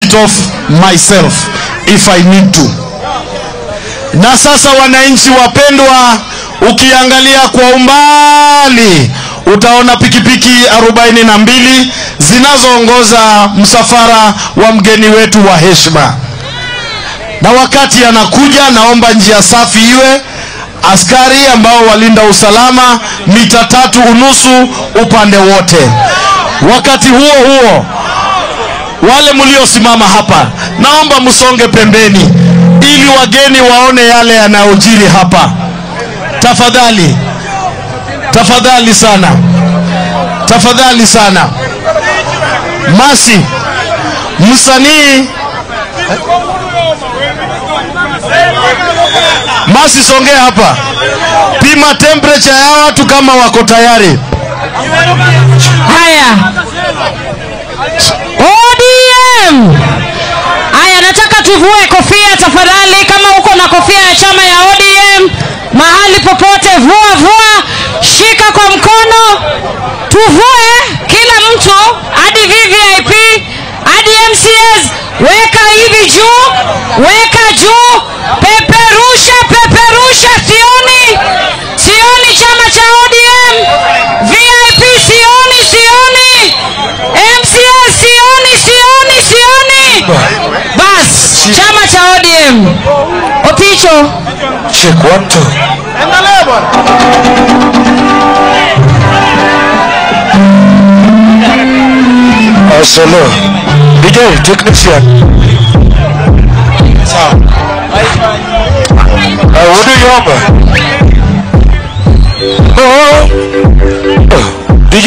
it off myself if I need to. Na sasa wananchi wapendwa, ukiangalia kwa umbali utaona pikipiki 42 zinazoongoza msafara wa mgeni wetu wa heshima. Na wakati anakuja, naomba njia safi iwe askari ambao walinda usalama mita tatu unusu upande wote. Wakati huo huo, wale mliosimama hapa, naomba msonge pembeni ili wageni waone yale yanayojiri hapa. Tafadhali, tafadhali sana, tafadhali sana. Masi, msanii Masi, songea hapa, pima temperature ya watu kama wako tayari. Haya, ODM. Haya, nataka tuvue kofia tafadhali. Kama uko na kofia ya chama ya ODM mahali popote, vua vua, shika kwa mkono, tuvue kila mtu, hadi VVIP hadi MCS, weka hivi juu, weka juu, peperusha, peperusha, sioni, sioni chama cha ODM, VIP sioni, sioni, MCS sioni, sioni, sioni. Bas, chama cha ODM. Opicho, Check one, two. Uh, solo. DJ, technician. Sawa. Uh, Wudu Yomba. Oh. Oh. DJ.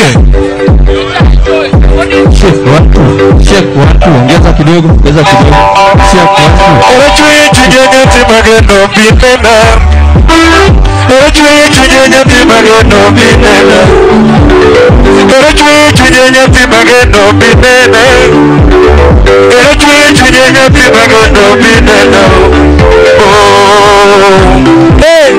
Check watu, ongeza kidogo, ongeza kidogo. Check watu. Erechuye chujenya timageno binena. Erechuye chujenya timageno binena. Erechuye chujenya timageno binena. Erechuye chujenya timageno binena. Oh. Hey.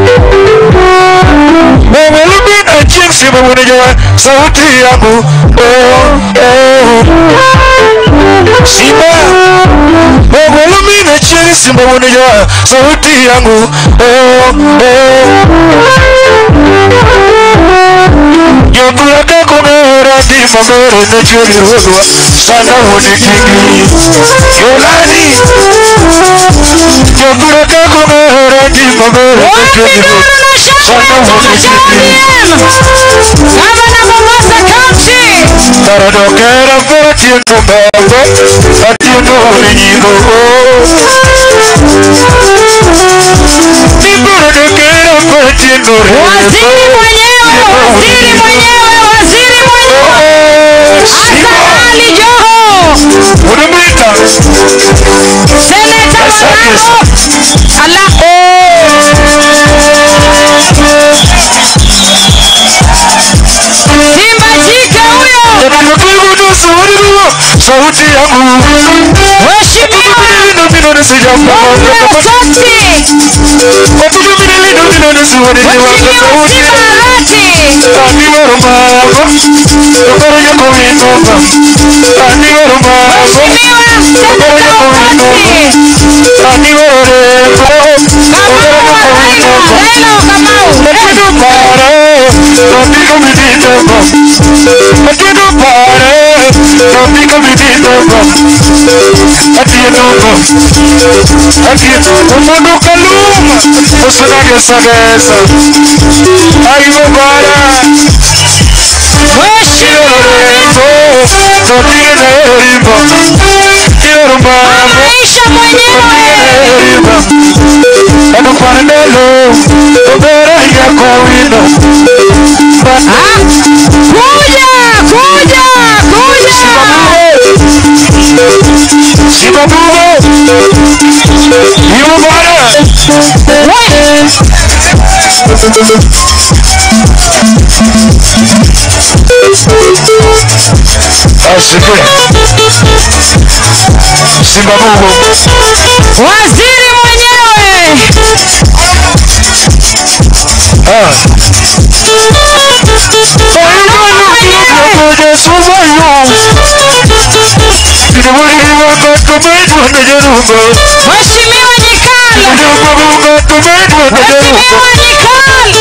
Mwenye lumina jinsi mwenye sauti yangu. Oh. Oh. Simba Ogolumina chini simba unijua sauti yangu oh, oh. Yokula kongera di magoro na chini rodwa sana honikingi Yolani Yokula kongera di magoro na chini rodwa sana honikingi Gavana Mombasa County. Taradokera koti ntumbago ati nurinyigo Niburodokera koti Waziri nurinyigo mwenyewe, waziri mwenyewe, waziri mwenyewe. Hassan Ali Joho. Unamwita Seneta Malako. Allah. Simba jike huyo. Nakukudusu uliruwa sauti yangu Mheshimiwa Nino mino nisijamba Mbowe Soti. Watuju mino mino mino nisiwani niwaka Mheshimiwa sauti Simba Arati. Ani warumabo Yokoro yako winova Ani warumabo Mheshimiwa Seneta Wakati. Ani warembo Kamau wa Raila. Raila wa Kamau. Atidu pare Nopika miditebo Atidu pare Nopika miditebo Atienungo Atienungo Umundu kaluma Usunagesa gesa Aivo bara Mheshimiwa Irorembo Nopika nerimbo Irorumabo Maisha mwenyewe. Anukwandelo Obera yako wino Ah, Kuja, kuja, kuja. Sibabugo Iwo bara We. Asike Sibabugo Waziri mwenyewe. Ah Ayuno yukuja subayo Idibuli wako Mheshimiwa Nyikalo. Mheshimiwa Nyikalo.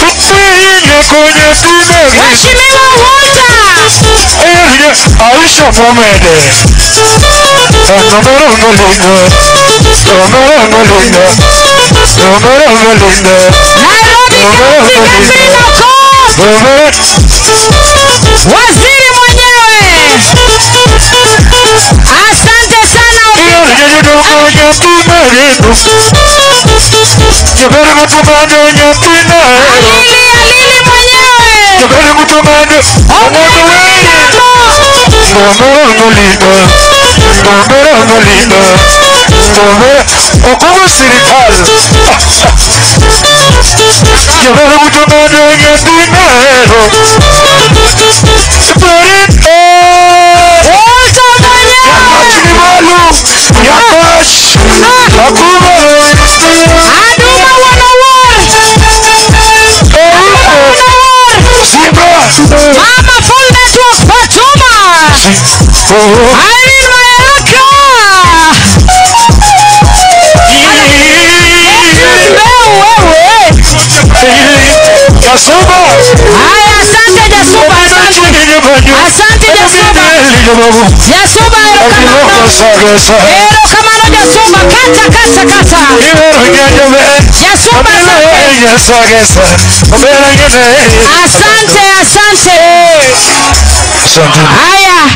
Mheshimiwa Walter. Aisha Mohamed Nomero Melinda Nomero Melinda Nomero Melinda Nairobi County Gavana Coast. Nomero Waziri mwenyewe. Asante sana. Alili Alili mwenyewe. okuba sirikali jobera kutomanda nyadinero barito Walter mwenyewe. Chinimalu, Yakash, Akuma, Aduma wanawar. Simba, Mama full network Fatuma. Irene Mayaka. Mbeu wewe. Yasuba, Haya, asante Jasuba, asante. Asante Jasuba. Jasuba ero kamano. Ero kamano Jasuba. Kata kata kata. Jasuba asante. Asante asante. Asante. Haya.